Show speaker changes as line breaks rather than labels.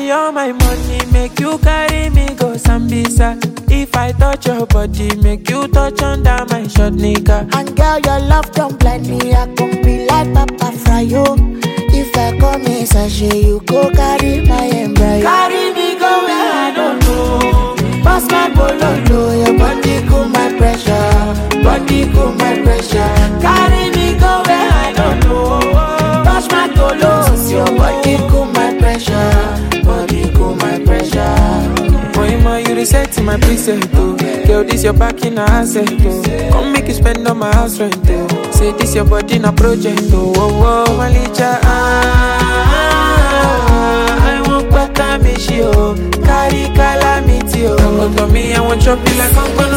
carry all my money, make you carry me go Sambisa. If I touch your body, make you touch under my short nigga.
And girl, your love don't blind me. I can be like Papa Fryo. If I come in sachet, you go carry my embryo.
Carry me go where I don't know.
Pass my bololo, your body cool my pressure. Body cool my pressure.
Carry me go where I don't know.
Touch my tolos, your body cool my pressure. Body cool my pressure.
Moima, you reset in my preset, oh. Girl, this your back in a asset, oh. Come make you spend on my house rent, oh. Say this your body in a project, oh. Oh, oh, Malicha, ah, ah, ah, I want back a me, she, oh. Carry calamity, oh. Come to me, I want chop you like I'm gonna